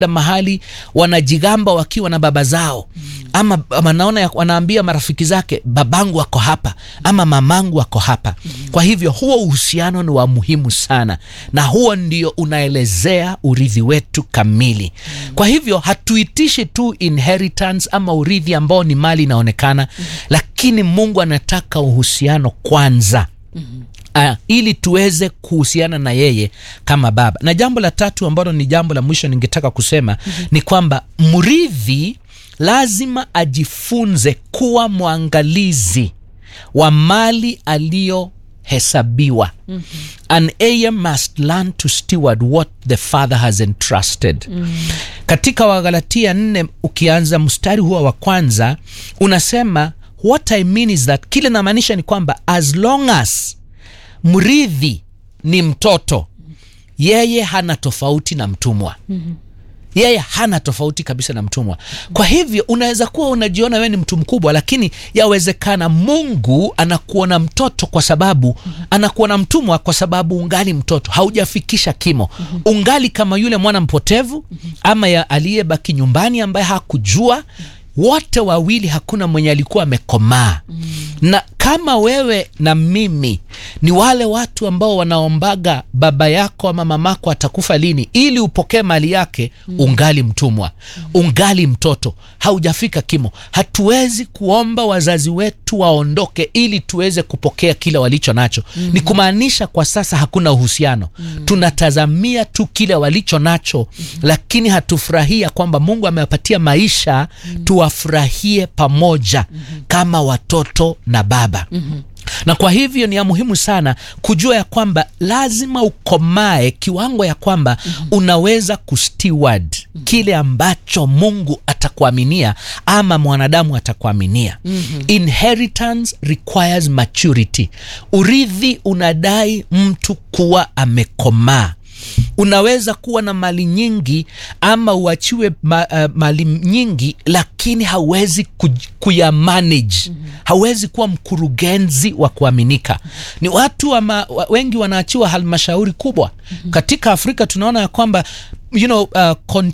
mahali wanajigamba wakiwa na baba zao ama, ama naona wanaambia marafiki zake babangu ako hapa ama mamangu ako hapa. Kwa hivyo huo uhusiano ni wa muhimu sana, na huo ndio unaelezea urithi wetu kamili. Kwa hivyo hatuitishi tu inheritance ama urithi ambao ni mali inaonekana, lakini Mungu anataka uhusiano kwanza. Uh, ili tuweze kuhusiana na yeye kama baba. Na jambo la tatu ambalo ni jambo la mwisho ningetaka kusema mm -hmm. ni kwamba mrithi lazima ajifunze kuwa mwangalizi wa mali aliyohesabiwa. mm -hmm. An heir must learn to steward what the father has entrusted. mm -hmm. Katika Wagalatia nne ukianza mstari huo wa kwanza unasema what I mean is that, kile namaanisha ni kwamba as long as mrithi ni mtoto, yeye hana tofauti na mtumwa. mm -hmm. Yeye hana tofauti kabisa na mtumwa. Kwa hivyo unaweza kuwa unajiona wewe ni mtu mkubwa, lakini yawezekana Mungu anakuona mtoto kwa sababu mm -hmm. anakuona mtumwa kwa sababu ungali mtoto, haujafikisha kimo. mm -hmm. Ungali kama yule mwana mpotevu mm -hmm. ama ya aliyebaki nyumbani ambaye hakujua wote wawili hakuna mwenye alikuwa amekomaa. mm. Na kama wewe na mimi ni wale watu ambao wanaombaga baba yako ama mamako atakufa lini ili upokee mali yake, mm. ungali mtumwa, mm. ungali mtoto, haujafika kimo. Hatuwezi kuomba wazazi wetu waondoke ili tuweze kupokea kile walicho nacho. mm. Ni kumaanisha kwa sasa hakuna uhusiano. mm. Tunatazamia tu kile walicho nacho, mm. lakini hatufurahia kwamba Mungu amewapatia maisha mm. tuwafurahie pamoja mm -hmm. kama watoto na baba mm -hmm. Na kwa hivyo ni ya muhimu sana kujua ya kwamba lazima ukomae kiwango ya kwamba mm -hmm. unaweza kusteward mm -hmm. kile ambacho Mungu atakuaminia ama mwanadamu atakuaminia. mm -hmm. Inheritance requires maturity. Urithi unadai mtu kuwa amekomaa. Unaweza kuwa na mali nyingi ama uachiwe ma, uh, mali nyingi lakini hauwezi kuya manage. mm -hmm. Hauwezi kuwa mkurugenzi wa kuaminika. mm -hmm. Ni watu ama, wengi wanaachiwa halmashauri kubwa. mm -hmm. Katika Afrika tunaona ya kwamba you know, uh,